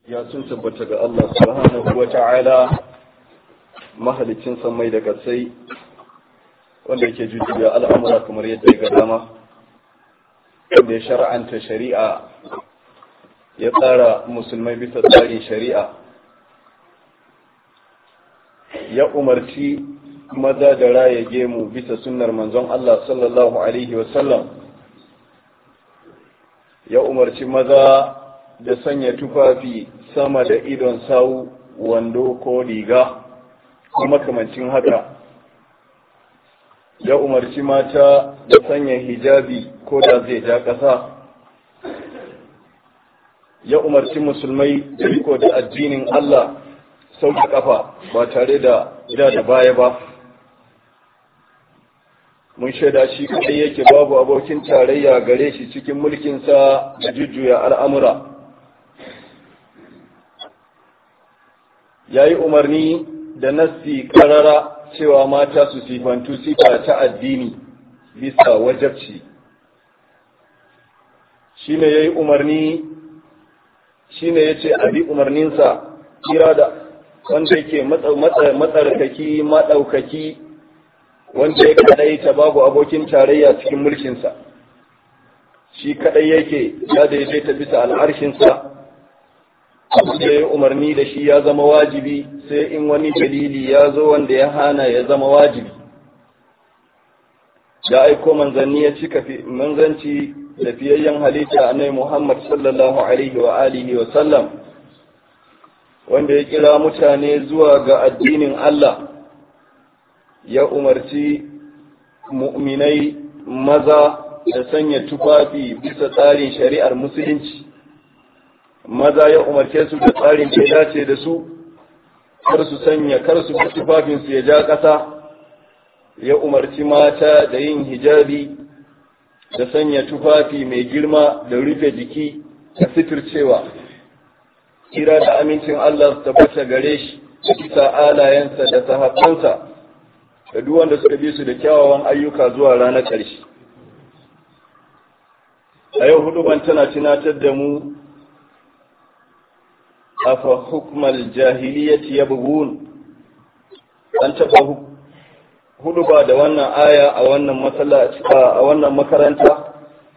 ya sun tabbata ga Allah subhanahu wa ta'ala mahalicin samai da kasai wanda yake jujjuya al'amura kamar yadda ya ga dama wanda ya shar'anta shari'a ya tsara musulmai bisa tsarin shari'a ya umarci maza da raya gemu bisa sunnar manzon Allah sallallahu alaihi wasallam ya umarci maza da sanya tufafi sama da idon sawu wando ko riga ko makamancin haka ya umarci mata da sanya hijabi ko da zai ja ƙasa ya umarci musulmai da riko da addinin Allah sau da ƙafa ba tare da ja da baya ba mun shaida shi kadai yake babu abokin tarayya gare shi cikin mulkinsa da jujjuya al'amura ya yi umarni da nassi karara cewa mata su sifantu sifa ta addini bisa wajabci shi ne ya yi umarni shi ne ya ce abi umarninsa kira da wanda yake matsarkaki maɗaukaki wanda ya kadai ta babu abokin tarayya cikin mulkinsa shi kadai yake ya daidaita bisa al'arshinsa da ya umarni da shi ya zama wajibi sai in wani dalili ya zo wanda ya hana ya zama wajibi ya aiko manzanni ya cika manzanci da fiyayyen halitta annabi Muhammad sallallahu alaihi wa alihi wa sallam wanda ya kira mutane zuwa ga addinin Allah ya umarci mu'minai maza da sanya tufafi bisa tsarin shari'ar musulunci maza ya umarce su da tsarin da ya dace da su kar su sanya kar su bi tufafinsu ya ja ƙasa ya umarci mata da yin hijabi da sanya tufafi mai girma da rufe jiki da fitircewa kira da amincin Allah su tabbata gare shi bisa alayensa da sahabbansa da duk wanda suka bi su da kyawawan ayyuka zuwa ranar ƙarshe a yau hudu ban tana tunatar da mu afa hukmal jahiliyyati yabghun an taba hudu ba da wannan aya a wannan masallaci a wannan makaranta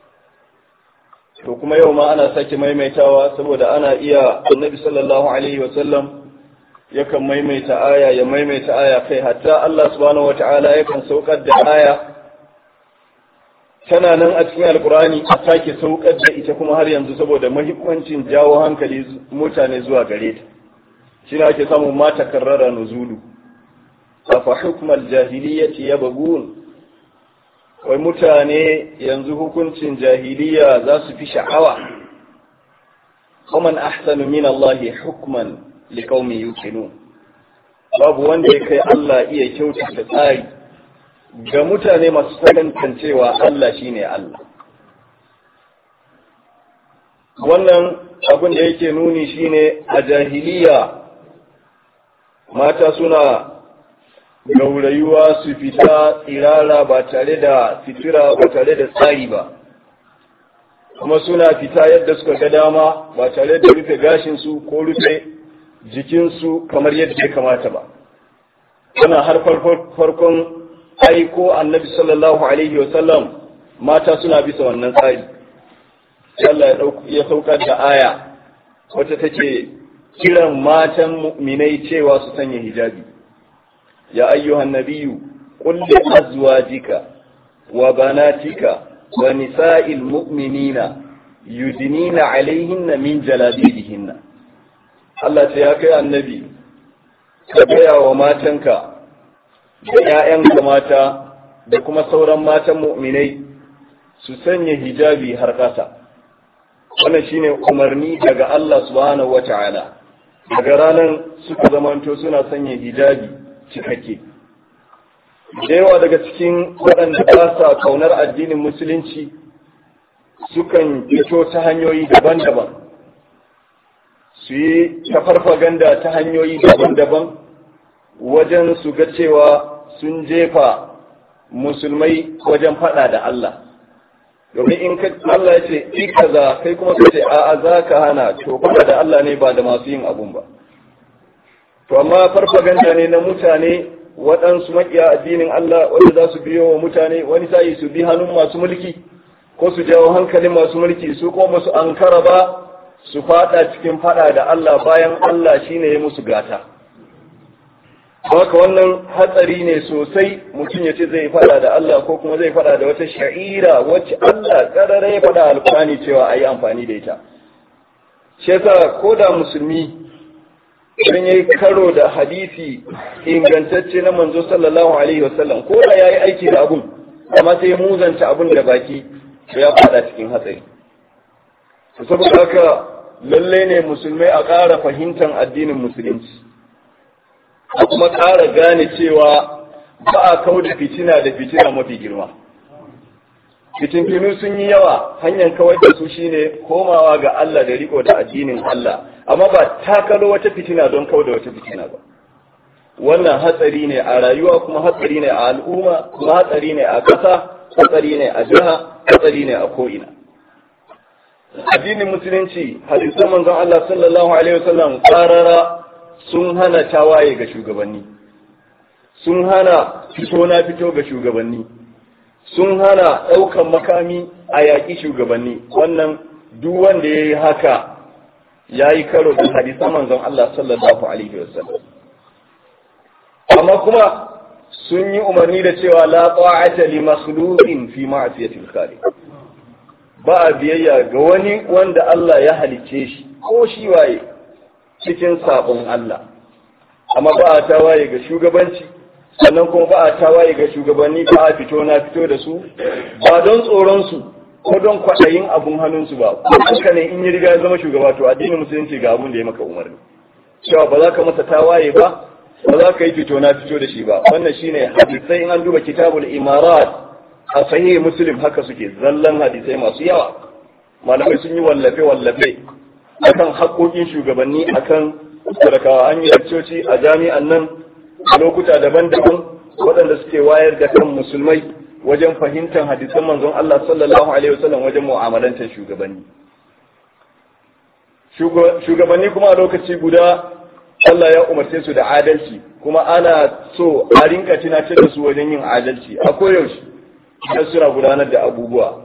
to kuma yau ma ana sake maimaitawa saboda ana iya annabi sallallahu alaihi wasallam yakan maimaita aya ya maimaita aya kai hatta Allah subhanahu wata'ala yakan saukar da aya tana nan a cikin alkurani a sake saukar da ita kuma har yanzu saboda mahimmancin jawo hankali mutane zuwa gare ta shi ne ake samun mata karrara nuzulu afa hukmal jahiliyyati yabghun wai mutane yanzu hukuncin jahiliya za su fi sha'awa ومن أحسن من الله حكما لقوم يوقنون babu wanda ya kai Allah iya kyautata tsari ga mutane masu sakantancewa Allah shine Allah wannan abin da yake nuni shine a jahiliya mata suna gaurayuwa su fita tsirara ba tare da fitira ba tare da tsari ba kuma suna fita yadda suka ga dama ba tare da rufe gashinsu ko rufe jikinsu kamar yadda ya kamata ba ana har farkon aiko annabi sallallahu alaihi wasallam mata suna bisa wannan tsari Allah ya saukar da aya wata take kiran matan mu'minai cewa su sanya hijabi ya ayyuhan nabiyyu qul li azwajika wa banatika wa nisa'il mu'minina yudnina alaihinna min jalabibihinna Allah ce ya kai annabi ka gaya wa matanka da ‘ya'yanka mata da kuma sauran matan mu'minai su sanya hijabi har ƙasa. Wannan shine umarni daga Allah subhanahu wa ta'ala. Daga ranar suka zamanto suna sanya hijabi cikakke. Da yawa daga cikin waɗanda ba sa kaunar addinin musulunci sukan fito ta hanyoyi daban-daban. Su yi ta farfaganda ta hanyoyi daban-daban wajen su ga cewa sun jefa musulmai wajen faɗa da Allah domin in ka Allah ya ce i kaza kai kuma ka ce a'a za ka hana to kuma da Allah ne ba da masu yin abun ba to amma farfaganda ne na mutane waɗansu maƙiya addinin Allah wanda za su biyo wa mutane wani sa'i su bi hannun masu mulki ko su jawo hankalin masu mulki su kuma su ankara ba su fada cikin fada da Allah bayan Allah shine ya musu gata haka wannan hatsari ne sosai mutum ya ce zai fada da Allah ko kuma zai fada da wata sha'ira wacce Allah karara ya fada alkurani cewa a yi amfani da ita shi yasa ko da musulmi idan ya yi karo da hadisi ingantacce na manzo sallallahu alaihi wasallam ko da ya yi aiki da abun amma sai muzanta abun da baki to ya fada cikin hatsari saboda haka lalle ne musulmai a ƙara fahimtar addinin musulunci a kuma ƙara gane cewa ba a kau da fitina da fitina mafi girma fitintinu sun yi yawa hanyar kawai da su shine komawa ga Allah da riko da addinin Allah amma ba takalo wata fitina don kau da wata fitina ba wannan hatsari ne a rayuwa kuma hatsari ne a al'umma kuma hatsari ne a ƙasa hatsari ne a jiha hatsari ne a ko'ina addinin musulunci hadisan manzon Allah sallallahu alaihi wasallam qarara sun hana tawaye ga shugabanni sun hana fito na fito ga shugabanni sun hana ɗaukan makami a yaƙi shugabanni wannan duk wanda ya yi haka ya yi karo da hadisan manzon Allah sallallahu alaihi wasallam amma kuma sun yi umarni da cewa la ta'ata li makhluqin fi ma'siyatil khaliq ba a biyayya ga wani wanda Allah ya halicce shi ko shi waye cikin sabon Allah amma ba a tawaye ga shugabanci sannan kuma ba a tawaye ga shugabanni ba a fito na fito da su ba don tsoron su ko don kwaɗayin abun hannunsu ba ko haka ne in yi riga ya zama shugaba to addinin musulunci ga abun da ya maka umarni cewa ba za ka masa tawaye ba ba za ka yi fito na fito da shi ba wannan shine hadisai in an duba kitabul imarat a sahih muslim haka suke zallan hadisai masu yawa malamai sun yi wallafe wallafe akan haƙoƙin shugabanni akan sadakawa an yi lakcoci a jami'an nan a lokuta daban-daban waɗanda suke wayar da kan musulmai wajen fahimtar hadisan manzon Allah sallallahu alaihi wasallam wajen mu'amalantar shugabanni shugabanni kuma a lokaci guda Allah ya umarce su da adalci kuma ana so a rinka tunatar da su wajen yin adalci a koyaushe idan suna gudanar da abubuwa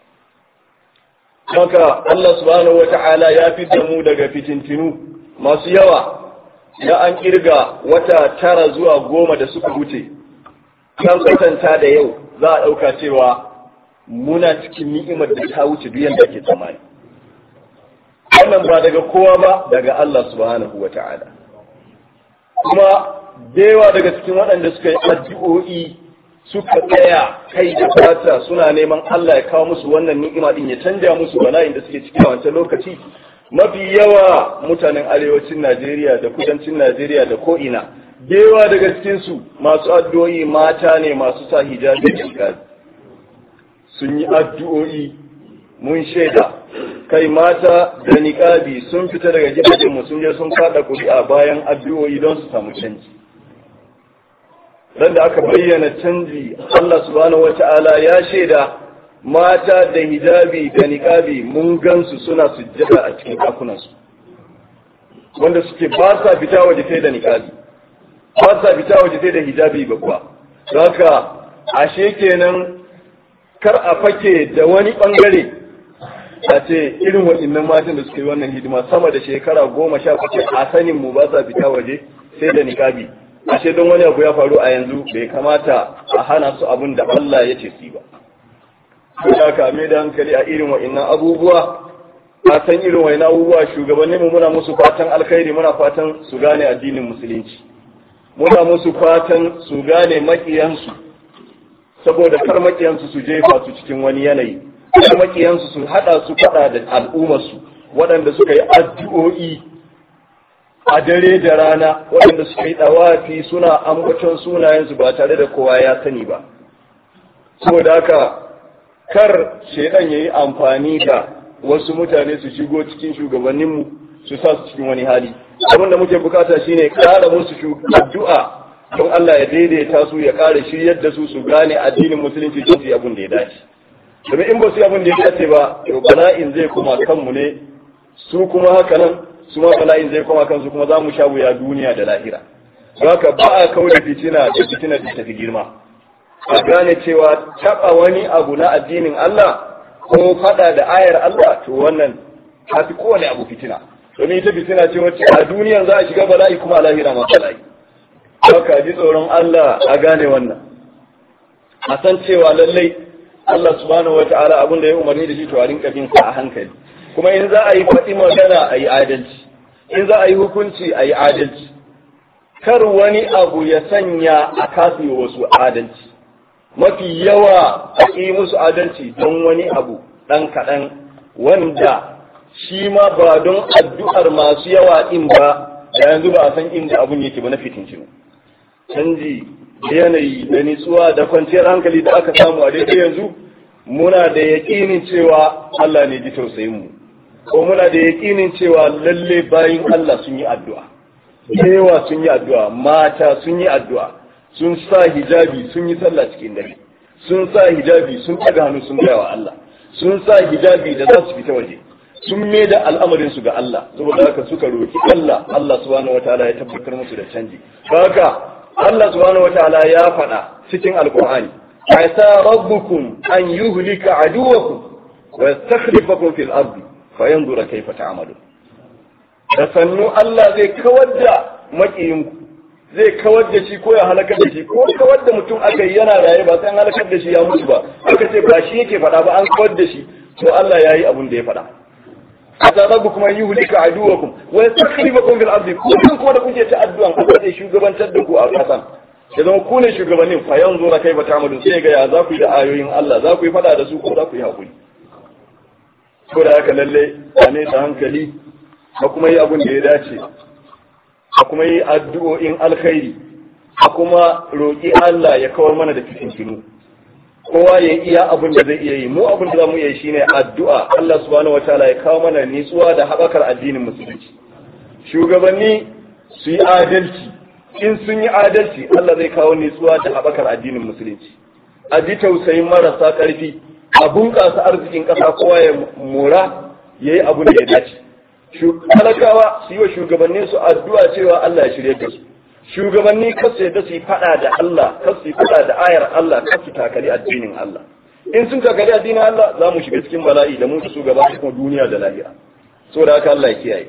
haka Allah subhanahu wa ta'ala ya fi mu daga fitintinu masu yawa da an kirga wata tara zuwa goma da suka wuce kan kwatanta da yau za a ɗauka cewa muna cikin ni'imar da ta wuce duk yadda ke tsammani wannan ba daga kowa ba daga Allah subhanahu wa ta'ala kuma da daga cikin waɗanda suka yi addu'o'i suka tsaya kai da fata suna neman Allah ya kawo musu wannan ni'ima din ya canja musu bala'in da suke ciki a wancan lokaci mafi yawa mutanen arewacin Najeriya da kudancin Najeriya da ko'ina da yawa daga cikin su masu addu'o'i mata ne masu sa hijabi da hijab sun yi addu'o'i mun shaida kai mata da niƙabi sun fita daga gidajenmu sun je sun kada kuri'a bayan addu'o'i don su samu canji dan da aka bayyana canji Allah subhanahu wata'ala ya shaida mata da hijabi da niqabi mun gansu suna sujjada a cikin ɗakunansu wanda suke ba sa fita waje sai da niqabi ba sa fita waje sai da hijabi babba haka ashe kenan kar a fake da wani bangare a ce irin waɗannan matan da suke yi wannan hidima sama da shekara goma sha bakwai a sanin mu ba sa fita waje sai da niqabi ashe don wani abu ya faru a yanzu bai kamata a hana su abin da Allah ya ce su ba. Ya kame da hankali a irin wa'innan abubuwa, a san irin wa'innan abubuwa shugabanni mu muna musu fatan alkhairi muna fatan su gane addinin musulunci. Muna musu fatan su gane makiyansu, saboda kar makiyansu su jefa su cikin wani yanayi. Kar makiyansu su haɗa su faɗa da al'ummarsu, waɗanda suka yi addu'o'i a dare da rana waɗanda suka yi ɗawafi suna ambaton sunayensu ba tare da kowa ya sani ba saboda haka kar shaidan ya yi amfani da wasu mutane su shigo cikin shugabanninmu su sa su cikin wani hali abin da muke bukata shine ƙara musu addu'a don Allah ya daidaita su ya ƙara shiryar da su su gane addinin musulunci don su abin da ya dace domin in ba su yi abin da ya dace ba to bala'in zai koma kanmu ne su kuma haka nan su ma bala'in zai koma kansu kuma za mu sha wuya duniya da lahira haka ba a kawo da fitina da fitina da tafi girma a gane cewa taɓa wani abu na addinin Allah ko faɗa da ayar Allah to wannan ta fi kowane abu fitina domin ita fitina ce wacce a duniyan za a shiga bala'i kuma a lahira ma bala'i haka ji tsoron Allah a gane wannan a san cewa lallai Allah subhanahu wata'ala abin da ya umarni da shi to a rinka bin sa a hankali kuma in za a yi faɗi magana a yi adalci in za a yi hukunci a yi adalci kar wani abu ya sanya a kasi wasu adalci mafi yawa a yi musu adalci don wani abu ɗan kaɗan wanda shi ma ba don addu'ar masu yawa ɗin ba da yanzu ba a san inda abun yake ba na fitincinu canji da yanayi da nitsuwa da kwanciyar hankali da aka samu a daidai yanzu muna da yaƙinin cewa Allah ne ji tausayin mu ko muna da yaƙinin cewa lalle bayin Allah sun yi addu'a yawa sun yi addu'a mata sun yi addu'a sun sa hijabi sun yi sallah cikin dare sun sa hijabi sun ɗaga hannu sun gaya wa Allah sun sa hijabi da za su fita waje sun mai da al'amarin su ga Allah saboda haka suka roki Allah Allah subhanahu wataala ya tabbatar musu da canji haka Allah subhanahu wataala ya faɗa cikin alqur'ani asa rabbukum an yuhlika aduwakum wa yastakhlifakum fil ardi fayanzura kayfa ta'malun da sannu Allah zai kawar da makiyinku zai kawar da shi ko ya halakar da shi ko kawar da mutum aka yi yana raye ba sai an halakar da shi ya mutu ba aka ce ba shi yake faɗa ba an kawar da shi to Allah ya yi abin da ya faɗa asa rabbukum an yuhlika aduwakum wa yastakhlifakum fil ardi ku kun kuma da kuke ta addu'an Allah zai shugabantar da ku a kasan ya zama ku ne shugabannin fa yanzu ra kai bata mudu sai ga ya za ku yi da ayoyin Allah za ku yi fada da su ko za ku yi hakuri ko da haka lalle a ne da hankali a kuma yi abin da ya dace a kuma yi addu'o'in alkhairi a kuma roƙi Allah ya kawar mana da fitintinu kowa ya iya abin da zai iya yi mu abin da za mu iya yi shine addu'a Allah subhanahu wataala ya kawo mana nitsuwa da haɓakar addinin musulunci shugabanni su yi adalci in sun yi adalci Allah zai kawo nitsuwa da haɓakar addinin musulunci a ji tausayin marasa ƙarfi a bunƙasa arzikin ƙasa kowa ya mora ya yi abin da ya dace talakawa su yi wa shugabannin su addu'a cewa Allah ya shirye da su shugabanni kar su yadda su yi fada da Allah kar su yi fada da ayar Allah kar su takali addinin Allah in sun takali addinin Allah za mu shiga cikin bala'i da mu da shugaba kuma duniya da lahira saboda haka Allah ya kiyaye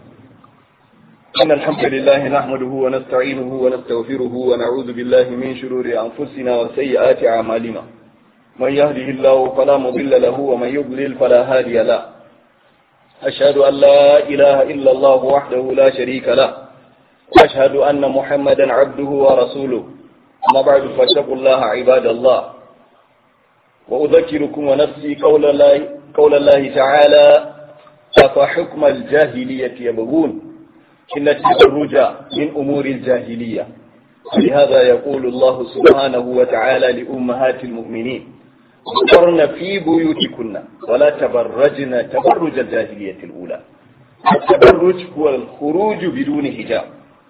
إن الحمد لله نحمده ونستعينه ونستغفره ونعوذ بالله من شرور أنفسنا وسيئات أعمالنا من يهده الله فلا مضل له ومن يضلل فلا هادي له أشهد أن لا إله إلا الله وحده لا شريك له وأشهد أن محمدا عبده ورسوله أما بعد فاتقوا الله عباد الله وأذكركم ونفسي قول الله, قول الله تعالى أفحكم الجاهلية يبغون إن التبرج من أمور الجاهلية ولهذا يقول الله سبحانه وتعالى لأمهات المؤمنين وقرن في بيوتكن ولا تبرجن تبرج الجاهلية الأولى التبرج هو الخروج بدون حجاب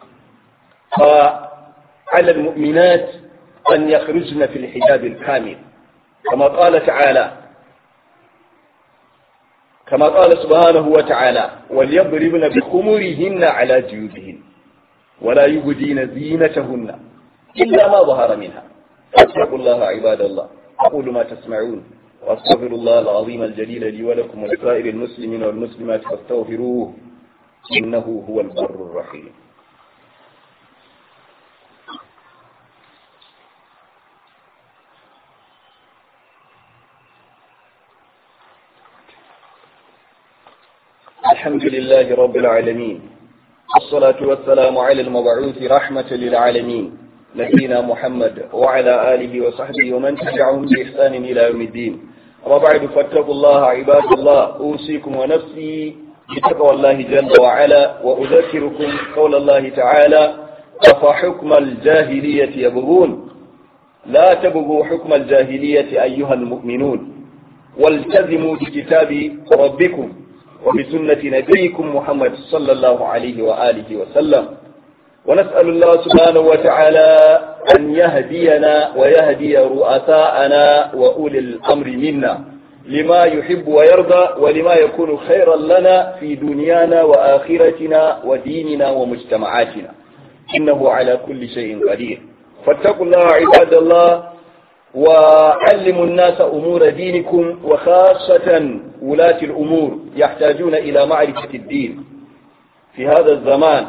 فعلى المؤمنات أن يخرجن في الحجاب الكامل كما قال تعالى كما قال سبحانه وتعالى وليضربن بخمرهن على جيوبهن ولا يبدين زينتهن إلا ما ظهر منها فاتقوا الله عباد الله أقول ما تسمعون وأستغفر الله العظيم الجليل لي ولكم ولسائر المسلمين والمسلمات فاستغفروه إنه هو البر الرحيم الحمد لله رب العالمين الصلاة والسلام على المبعوث رحمة للعالمين نبينا محمد وعلى آله وصحبه ومن تبعهم بإحسان إلى يوم الدين وبعد فاتقوا الله عباد الله أوصيكم ونفسي بتقوى الله جل وعلا وأذكركم قول الله تعالى أفحكم الجاهلية يبغون لا تبغوا حكم الجاهلية أيها المؤمنون والتزموا بكتاب ربكم وبسنة نبيكم محمد صلى الله عليه وآله وسلم ونسأل الله سبحانه وتعالى أن يهدينا ويهدي رؤساءنا وأولي الأمر منا لما يحب ويرضى ولما يكون خيرا لنا في دنيانا وآخرتنا وديننا ومجتمعاتنا إنه على كل شيء قدير فاتقوا الله عباد الله وعلموا الناس أمور دينكم وخاصة ولاة الأمور يحتاجون إلى معرفة الدين في هذا الزمان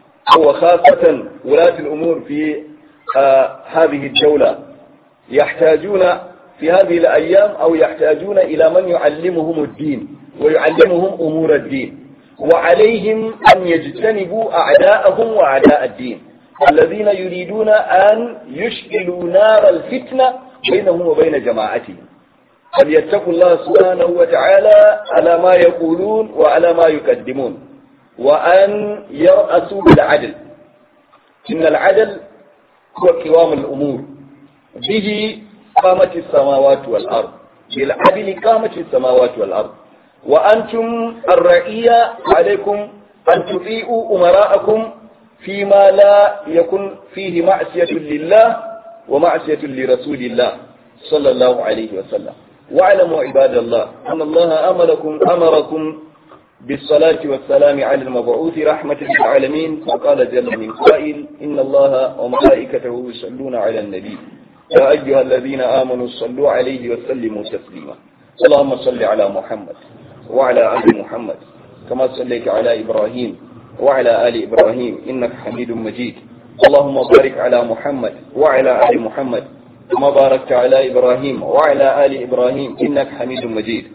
وخاصة ولاة الأمور في آه هذه الدولة يحتاجون في هذه الأيام أو يحتاجون إلى من يعلمهم الدين ويعلمهم أمور الدين وعليهم أن يجتنبوا أعداءهم وأعداء الدين الذين يريدون أن يشعلوا نار الفتنة بينهم وبين جماعتهم فليتقوا الله سبحانه وتعالى على ما يقولون وعلى ما يقدمون وأن يرأسوا بالعدل إن العدل هو قوام الأمور به قامت السماوات والأرض بالعدل قامت السماوات والأرض وأنتم الرعية عليكم أن تطيعوا أمراءكم فيما لا يكن فيه معصية لله ومعصية لرسول الله صلى الله عليه وسلم واعلموا عباد الله أن الله أمركم أمركم بالصلاة والسلام على المبعوث رحمة للعالمين وقال جل من قائل إن الله وملائكته يصلون على النبي يا أيها الذين آمنوا صلوا عليه وسلموا تسليما اللهم صل على محمد وعلى آل محمد كما صليت على إبراهيم وعلى آل إبراهيم إنك حميد مجيد اللهم بارك على محمد وعلى آل محمد كما باركت على إبراهيم وعلى آل إبراهيم إنك حميد مجيد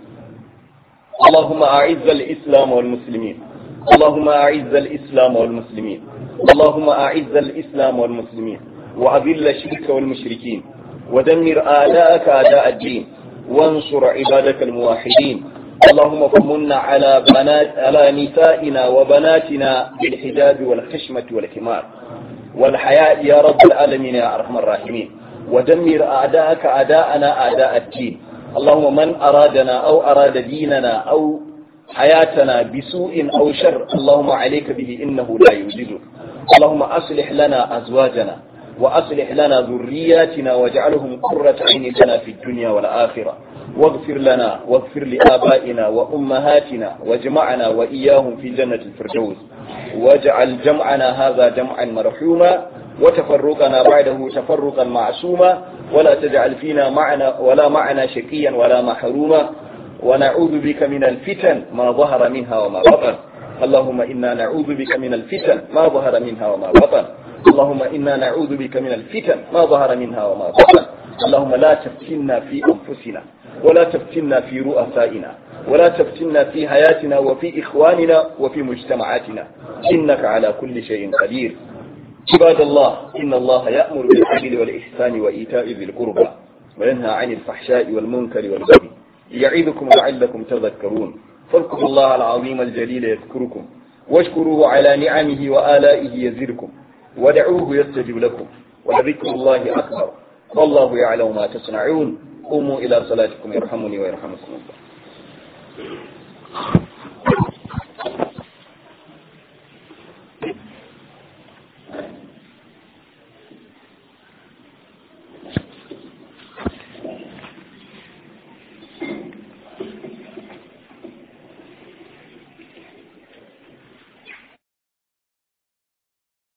اللهم أعز الإسلام والمسلمين اللهم أعز الإسلام والمسلمين اللهم أعز الإسلام والمسلمين وأذل الشرك والمشركين ودمر آلاءك أعداء الدين وانصر عبادك الموحدين اللهم فمن على بنات على نسائنا وبناتنا بالحجاب والخشمة والكمار والحياء يا رب العالمين يا أرحم الراحمين ودمر أعداءك أعداءنا أعداء الدين اللهم من أرادنا أو أراد ديننا أو حياتنا بسوء أو شر اللهم عليك به إنه لا يوجدك اللهم أصلح لنا أزواجنا وأصلح لنا ذرياتنا واجعلهم قرة عين لنا في الدنيا والآخرة واغفر لنا واغفر لآبائنا وأمهاتنا واجمعنا وإياهم في جنة الفردوس واجعل جمعنا هذا جمعا مرحوما وتفرقنا بعده تفرقا معصوما ولا تجعل فينا معنا ولا معنا شقيا ولا محروما ونعوذ بك من الفتن ما ظهر منها وما بطن اللهم إنا نعوذ بك من الفتن ما ظهر منها وما بطن اللهم إنا نعوذ بك من الفتن ما ظهر منها وما بطن اللهم لا تفتنا في أنفسنا ولا تفتنا في رؤسائنا ولا تفتنا في حياتنا وفي إخواننا وفي مجتمعاتنا إنك على كل شيء قدير عباد الله إن الله يأمر بالعدل والإحسان وإيتاء ذي القربى وينهى عن الفحشاء والمنكر والبغي يعظكم لعلكم تذكرون فاذكروا الله العظيم الجليل يذكركم واشكروه على نعمه وآلائه يزدكم ودعوه يستجب لكم ولذكر الله أكبر والله يعلم ما تصنعون قوموا إلى صلاتكم يرحمني ويرحمكم الله